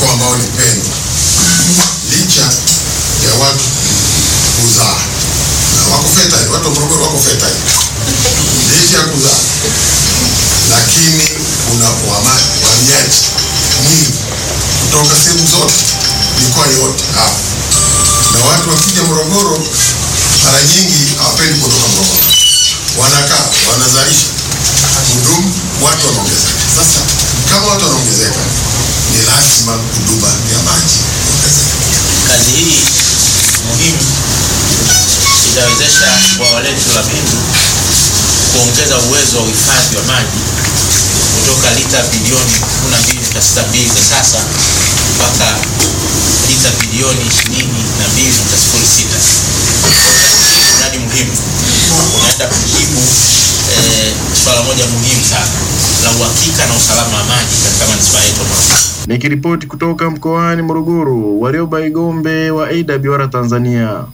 mkoa ambao ni pendwa, licha ya watu kuzaa na wako fertile, watu wa Morogoro wako fertile, licha ya kuzaa, lakini kuna uhamiaji mwingi kutoka sehemu zote, mikoa yote hapa, na watu wakija Morogoro mara nyingi hawapendi kutoka Morogoro, wanakaa wanazalisha hudumu, watu wanaongezeka. Sasa kama watu wanaongezeka, ni lazima huduma ya maji iongezeke. Kazi hii muhimu itawezesha bwawa letu la Bindu kuongeza uwezo wa uhifadhi wa maji kutoka lita bilioni 12.62 za sasa mpaka lita bilioni 22.06. Mradi muhimu unaenda kujibu eh, swala moja muhimu sana la uhakika na usalama wa maji katika manispaa yetu ya Morogoro. Nikiripoti kutoka mkoani Morogoro, Warioba Igombe wa AWR Tanzania.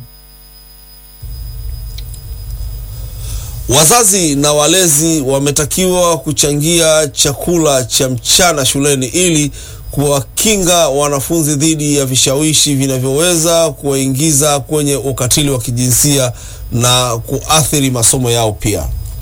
Wazazi na walezi wametakiwa kuchangia chakula cha mchana shuleni ili kuwakinga wanafunzi dhidi ya vishawishi vinavyoweza kuwaingiza kwenye ukatili wa kijinsia na kuathiri masomo yao pia.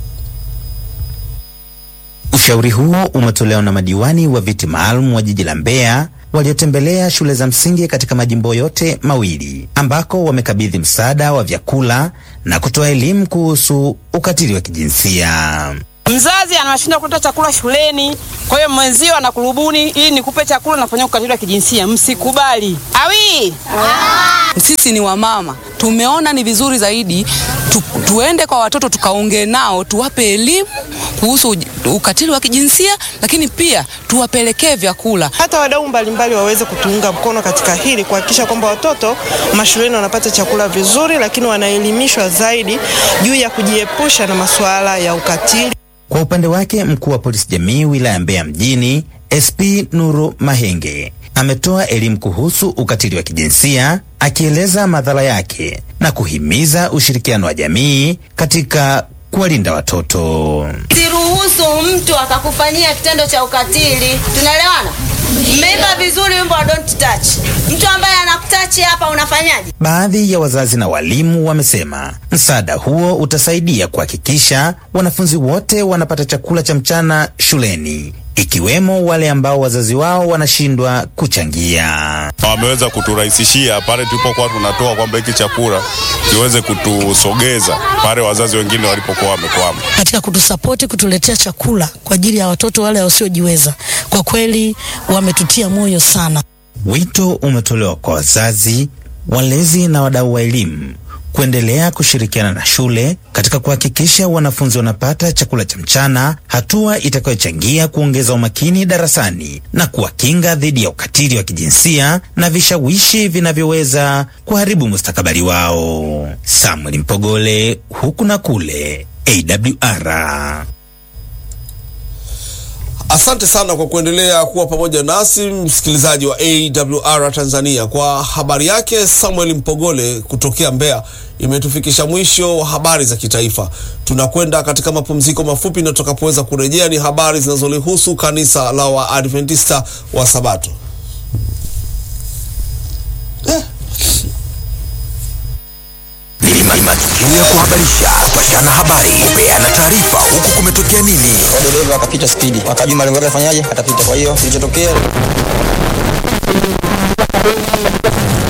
Ushauri huo umetolewa na madiwani wa viti maalum wa jiji la Mbeya waliotembelea shule za msingi katika majimbo yote mawili ambako wamekabidhi msaada wa vyakula na kutoa elimu kuhusu ukatili wa kijinsia. Mzazi anashinda kuleta chakula shuleni, kwa hiyo mwenzio anakurubuni ili nikupe chakula, nafanya ukatili wa kijinsia. Msikubali. Awi Sisi ni wamama, tumeona ni vizuri zaidi tu, tuende kwa watoto tukaongee nao, tuwape elimu kuhusu uj- ukatili wa kijinsia, lakini pia tuwapelekee vyakula. hata wadau mbalimbali waweze kutuunga mkono katika hili kuhakikisha kwamba watoto mashuleni wanapata chakula vizuri, lakini wanaelimishwa zaidi juu ya kujiepusha na masuala ya ukatili. Kwa upande wake mkuu wa polisi jamii wilaya Mbeya mjini SP Nuru Mahenge ametoa elimu kuhusu ukatili wa kijinsia akieleza madhara yake na kuhimiza ushirikiano wa jamii katika kuwalinda watoto. Siruhusu mtu akakufanyia kitendo cha ukatili. Tunaelewana? Mmeiba vizuri wimbo wa don't touch. Mtu ambaye anakutachi hapa unafanyaje? Baadhi ya wazazi na walimu wamesema msaada huo utasaidia kuhakikisha wanafunzi wote wanapata chakula cha mchana shuleni, ikiwemo wale ambao wazazi wao wanashindwa kuchangia. wameweza kuturahisishia pale tulipokuwa tunatoa kwamba hiki chakula kiweze kutusogeza pale wazazi wengine walipokuwa wamekwama. katika kutusapoti kutuletea chakula kwa ajili ya watoto wale wasiojiweza. Kwa kweli wametutia moyo sana. Wito umetolewa kwa wazazi, walezi na wadau wa elimu kuendelea kushirikiana na shule katika kuhakikisha wanafunzi wanapata chakula cha mchana, hatua itakayochangia kuongeza umakini darasani na kuwakinga dhidi ya ukatili wa kijinsia na vishawishi vinavyoweza kuharibu mustakabali wao. Samuel Mpogole, huku na kule, AWR. Asante sana kwa kuendelea kuwa pamoja nasi msikilizaji wa AWR Tanzania. Kwa habari yake Samuel Mpogole kutokea Mbeya, imetufikisha mwisho wa habari za kitaifa. Tunakwenda katika mapumziko mafupi, na tutakapoweza kurejea ni habari zinazolihusu kanisa la Waadventista wa Sabato. Ni matukio ya kuhabarisha, kupashana habari, kupeana taarifa, huku kumetokea nini. dereva akapita spidi, akajua malengo yake afanyaje, atapita. Kwa hiyo kilichotokea